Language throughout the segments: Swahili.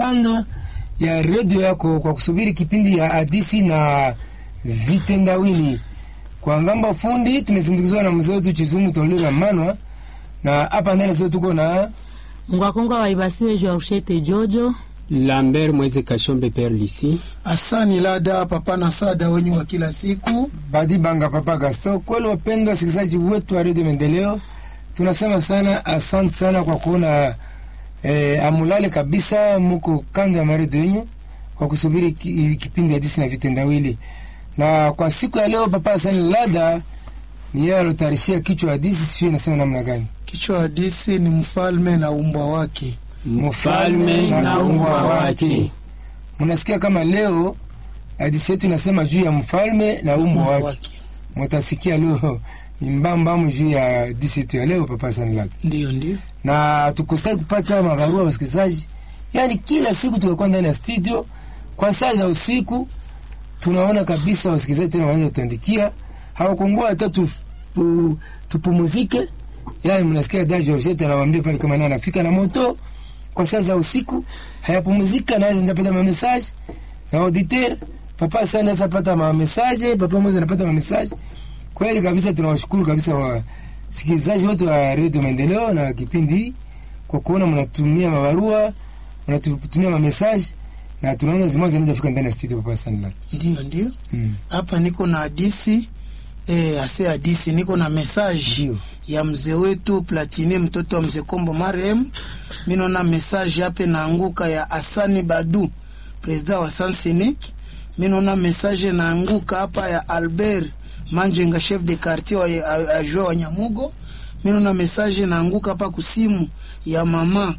kando ya redio yako kwa kusubiri kipindi ya hadisi na vitendawili. Kwa ngamba fundi tumesindikizwa na mzee wetu Chizumu Tolira Manwa, na hapa ndani sio tuko na Ngwakonga waibasile Georgette Jojo Lambert Mweze Kashombe Père Lisi. Asani Lada papa na sada wenyu wa kila siku. Badi Banga Papa Gasto. Kweli wapendwa wasikilizaji wetu wa redio Maendeleo, tunasema sana asante sana kwa kuona eh, amulale kabisa, muko kando ya maredio yenyu kwa kusubiri ki, kipindi hadisi na vitendawili. Na kwa siku ya leo Papa Asani Lada ni yeye alotarishia kichwa hadisi, sio inasema namna gani? Kichwa hadisi ni mfalme na umbwa wake. Mfalme na umbwa wake. Mnasikia kama leo hadisi yetu inasema juu ya mfalme na umbwa Umbwa wake. wake. Mutasikia leo ni mbambamu juu ya hadisi yetu ya leo Papa Asani Lada. Ndiyo, ndiyo. na tukosai kupata mabarua wasikilizaji, yaani kila siku tukakuwa ndani ya studio kwa saa za usiku, tunaona kabisa wasikilizaji tena wanaanza kutuandikia, hawakungua hata tu, tu, tupumuzike. Yani mnasikia da Georgette anawaambia pale kama naye anafika na moto kwa saa za usiku, hayapumuzika, naweza nitapata ma message na auditeur papa sana naweza pata ma message, papa mmoja anapata ma message. Kweli kabisa tunawashukuru kabisa wa sikilizaji wote wa redio Maendeleo na kipindi hii kwa kuona mnatumia mabarua mnatutumia mamesaji na tunaona zimoja zinaweza fika ndani ya studio Papa Sanla. Ndiyo, ndiyo. Mm. Hapa niko na hadisi eh, ase hadisi niko na message Ndio. ya mzee wetu Platini mtoto wa mzee Kombo marehemu. Mimi naona message hapa naanguka ya Asani Badu president wa Sansinik. Mimi naona message naanguka hapa ya Albert Manjenga chef de quartier wa ajua wa Nyamugo. Mimi naona message naanguka hapa kusimu ya mama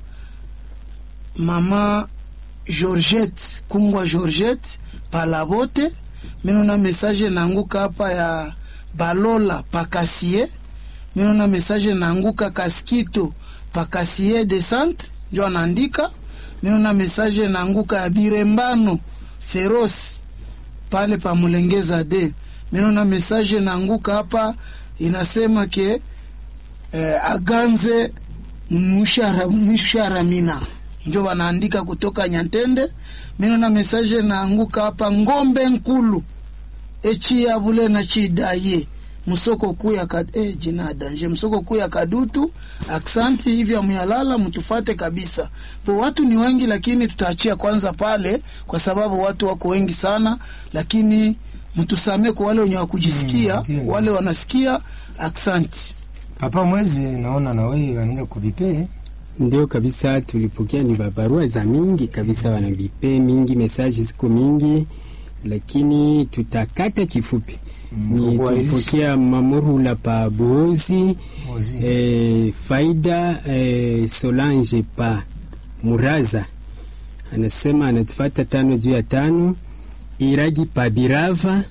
mama Georgette Kungwa Georgette Palavote. Mimi naona message naanguka hapa ya Balola Pakasie. Mimi naona message naanguka Kaskito Pakasie de Centre ndio anaandika. Mimi naona message naanguka ya Birembano Feroz pale pa Mulengeza de. Mimi naona message naanguka hapa inasema ke eh, aganze mshara mshara mina njo wanaandika kutoka Nyantende. Mimi naona message naanguka hapa ngombe nkulu echi ya bule na chidaye msoko kuu ya kad eh, jina danje msoko kuu ya kadutu aksanti hivi amuyalala mtufate kabisa po watu ni wengi lakini tutaachia kwanza pale kwa sababu watu wako wengi sana lakini mtusamee kwa wale wenye wakujisikia Mm, ndio. wale wanasikia aksanti Papa Mwezi naona na wewe wanaanza kuvipe. Ndio kabisa, tulipokea ni babarua za mingi kabisa, wanabipe mingi, mesaji ziko mingi, lakini tutakata kifupi. Ni kwa hizi- tulipokea mamurula pa Buhozi, Ozi. eh, Faida eh, Solange pa Muraza, anasema anatufata tano juu ya tano. Iragi pa Birava,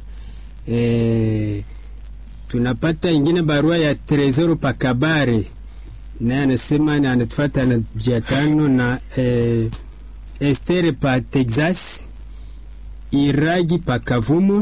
eh, tunapata ingine barua ya Tresoro pa Kabare naye anasema na anatufata na jia tano na eh, Estere pa Texas, Iragi pa Kavumo,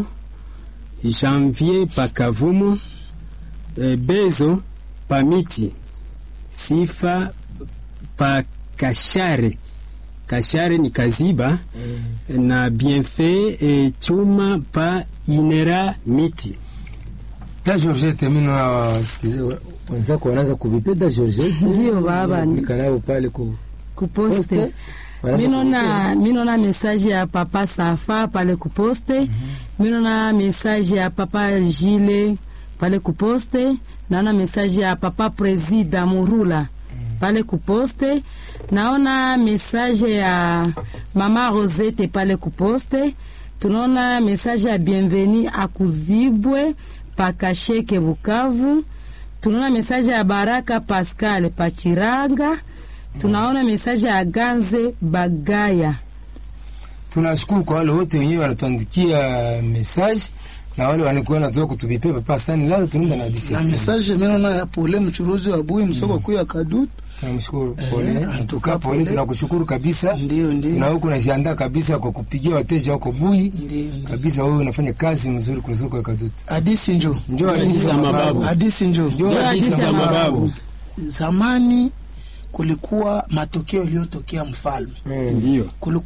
Janvier pa Kavumo, eh, Bezo pa Miti, Sifa pa Kashare, Kashare ni Kaziba na Bienfait eh, Chuma pa Inera Miti. Da Georgette mimi na wasikilizaji wenzako wanaanza kuvipe da Georgette. Ndio, baba. Nikanao pale ku kuposte Poste. Wanaanza minona minona message ya papa Safa pale kuposte minona message ya papa Jile pale kuposte naona message ya papa Presida Murula pale kuposte naona message ya mama Rosette pale kuposte tunaona message ya bienveni akuzibwe pakasheke Bukavu tunaona message ya Baraka Pascal Pachiranga tunaona mesaje ya Ganze Bagaya. tunashukuru kwa wale wote wenyewe wanatuandikia message na wale walikuwa wanatoka kutuvipe Papa Sani leo tunaenda na hadisi. na ya siku. message mimi naona ya pole mchuruzi wa bui msoko kuu ya kadutu Tunamshukuru Eh, pole, antuka antuka pole, pole. tunakushukuru kabisa. ndio Tuna ndio huko najiandaa kabisa kwa kupigia wateja wako bui ndio ndio. kabisa. Wewe unafanya kazi mzuri kule soko ya Kadutu. hadisi njo Njoo hadithi za mababu, hadisi njo njoo Njoo hadithi hadithi za za mababu. zamani kulikuwa matokeo iliyotokea mfalme Mm. Ndio. kulikuwa